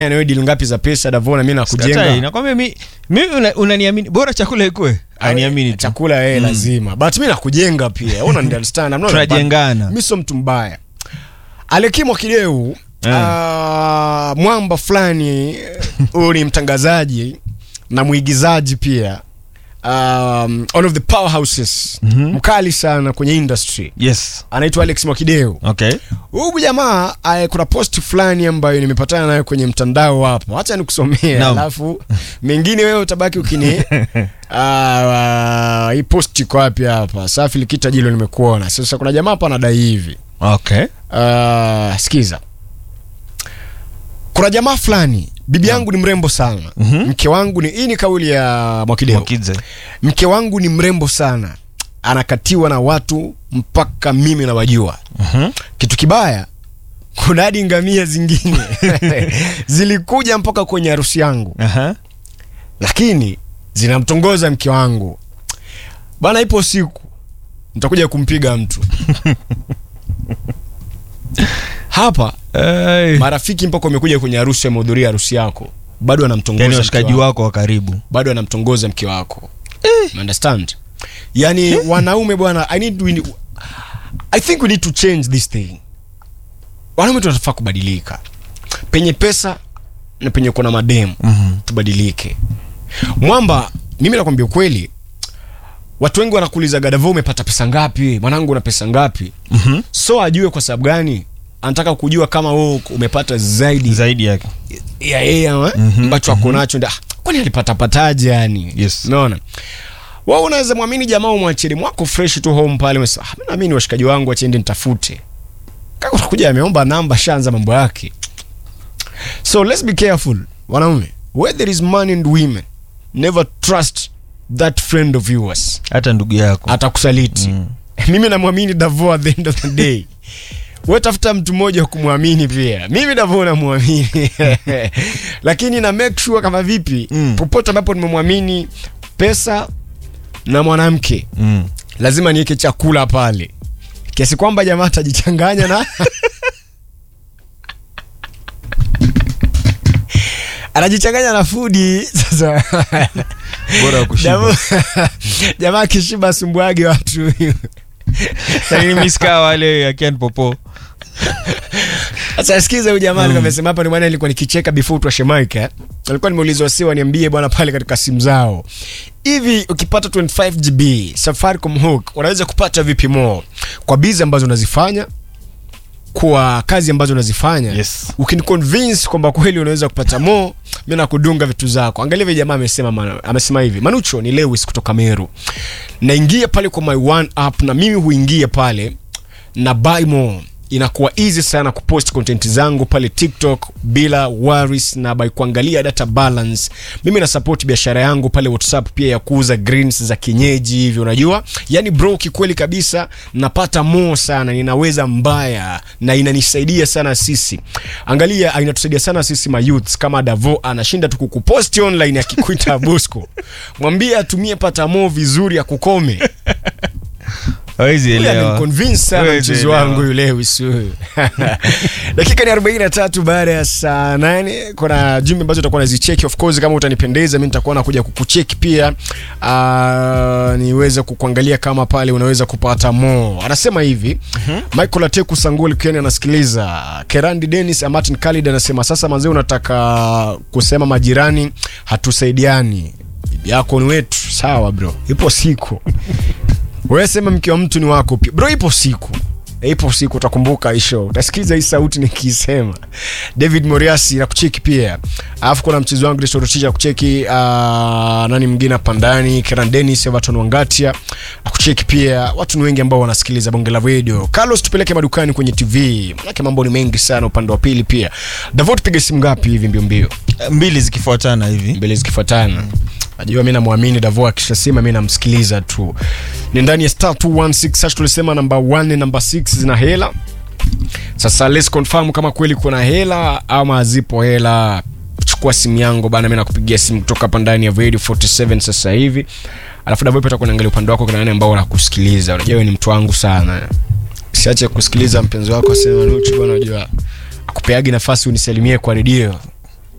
nawe dili ngapi za pesa davona mi Sikatai, nakujenga nakwambia mi mi una- unaniamini bora chakula ikue aniamini tu chakula yeye lazima but mi nakujenga pia una understand I'm not a bad- Tunajengana. mi sio mtu mbaya alekimwa kideu Eh. ah, mwamba fulani huyu ni mtangazaji na mwigizaji pia um, one of the powerhouses mkali sana kwenye industry yes anaitwa alex mwakideu okay huyu jamaa eh, kuna post fulani ambayo nimepatana nayo kwenye mtandao hapo hacha nikusomea Naam. alafu mengine wewe utabaki ukini Ah, hii post iko wapi hapa safi likita jilo nimekuona sasa kuna jamaa hapa anadai hivi okay Ah, sikiza kuna jamaa fulani bibi yangu ni mrembo sana Mhm. mke wangu ni hii ni kauli ya mwakideo Mwakize. mke wangu ni mrembo sana anakatiwa na watu mpaka mimi nawajua Mhm. kitu kibaya kuna hadi ngamia zingine zilikuja mpaka kwenye harusi yangu Aha. lakini zinamtongoza mke wangu bana ipo siku nitakuja kumpiga mtu hapa Hey. marafiki mpaka wamekuja kwenye harusi wamehudhuria harusi yako bado anamtongoza yani mke washikaji wako. wako wa karibu bado anamtongoza mke wako You understand yani wanaume bwana i need we, i think we need to change this thing wanaume tunafaa kubadilika penye pesa na penye kuna mademu Mhm. tubadilike mwamba mimi nakwambia ukweli watu wengi wanakuuliza gadavo umepata pesa ngapi mwanangu una pesa ngapi Mhm. so ajue kwa sababu gani anataka kujua kama wewe umepata zaidi zaidi yake ya yeye ama, Mhm, ambacho ako nacho nda- ah, kwani alipatapataje yani Yes. unaona wao unaweza mwamini jamaa umwachili mwako fresh tu home pale umesema ah, mimi naamini washikaji wangu achende nitafute kaka utakuja ameomba namba shanza mambo yake so let's be careful wanaume where there is money and women never trust that friend of yours hata ndugu yako atakusaliti Mm. mimi namwamini davo at the end of the day we tafuta mtu mmoja wa kumwamini pia mimi davo namwamini lakini na make sure kama vipi Mm. popote ambapo nimemwamini pesa na mwanamke Mm. lazima niweke chakula pale kiasi kwamba jamaa atajichanganya na anajichanganya na fudi sasa bora wa kushiba jamaa jamaa akishiba asumbuage watu lakini mi sikaa wale akian popo Sasa sikiza huyu jamaa alikuwa amesema hapa ni bwana nilikuwa nikicheka before tuwashe mic eh. Alikuwa nimeulizwa si waniambie bwana pale katika simu zao. Hivi ukipata 25 GB Safaricom hook unaweza kupata vipi more kwa bizi ambazo unazifanya kwa kazi ambazo unazifanya Yes. ukiniconvince kwamba kweli unaweza kupata more mimi nakudunga vitu zako angalia vile jamaa amesema man- amesema hivi manucho ni lewis kutoka meru naingia pale kwa my one app na mimi huingia pale na buy more inakuwa easy sana kupost content zangu pale tiktok bila worries na by kuangalia data balance mimi na support biashara yangu pale whatsapp pia ya kuuza greens za kienyeji hivi unajua yani bro kikweli kabisa napata more sana ninaweza mbaya na inanisaidia sana sisi angalia inatusaidia sana sisi mayouths kama davo anashinda tu kukuposti online akikuita bosco mwambie atumie pata more vizuri ya kukome hawezi Huyu elewa ameniconvince sana Huwezi mchezo elewa. wangu yule Lewis huyu. dakika ni 43 baada ya saa 8 kuna jumbe ambazo utakuwa nazicheki of course kama utanipendeza mimi nitakuwa nakuja kukucheki pia uh, niweze kukuangalia kama pale unaweza kupata more anasema hivi Michael Ateku Sangoli Kenya anasikiliza Kerandi Dennis Martin Khalid anasema sasa manzee unataka kusema majirani hatusaidiani bibi yako ni wetu sawa bro ipo siku wewe sema mke wa mtu ni wako pia bro ipo siku ipo siku utakumbuka hii show utasikiza hii sauti nikisema david moriasi na kucheki pia alafu kuna mchezo wangu destorochicha kucheki uh, nani mwingine hapa ndani keran denis everton wangatia na kucheki pia watu ni wengi ambao wanasikiliza bonge la radio carlos tupeleke madukani kwenye tv manake mambo ni mengi sana upande wa pili pia davo tupige simu ngapi hivi mbio mbio mbili zikifuatana hivi mbele zikifuatana najua mi namwamini davo akishasema mi namsikiliza tu ni ndani ya star 216 sasa tulisema namba 1 na namba 6 zina hela sasa let's confirm kama kweli kuna hela ama zipo hela chukua simu yangu bana mi nakupigia simu kutoka hapa ndani ya radio 47 sasa hivi alafu davo pata kunaangalia upande wako kuna nani ambao wanakusikiliza unajua wewe ni mtu wangu sana siache kusikiliza mpenzi wako asema nuchu bwana unajua akupeagi nafasi unisalimie kwa redio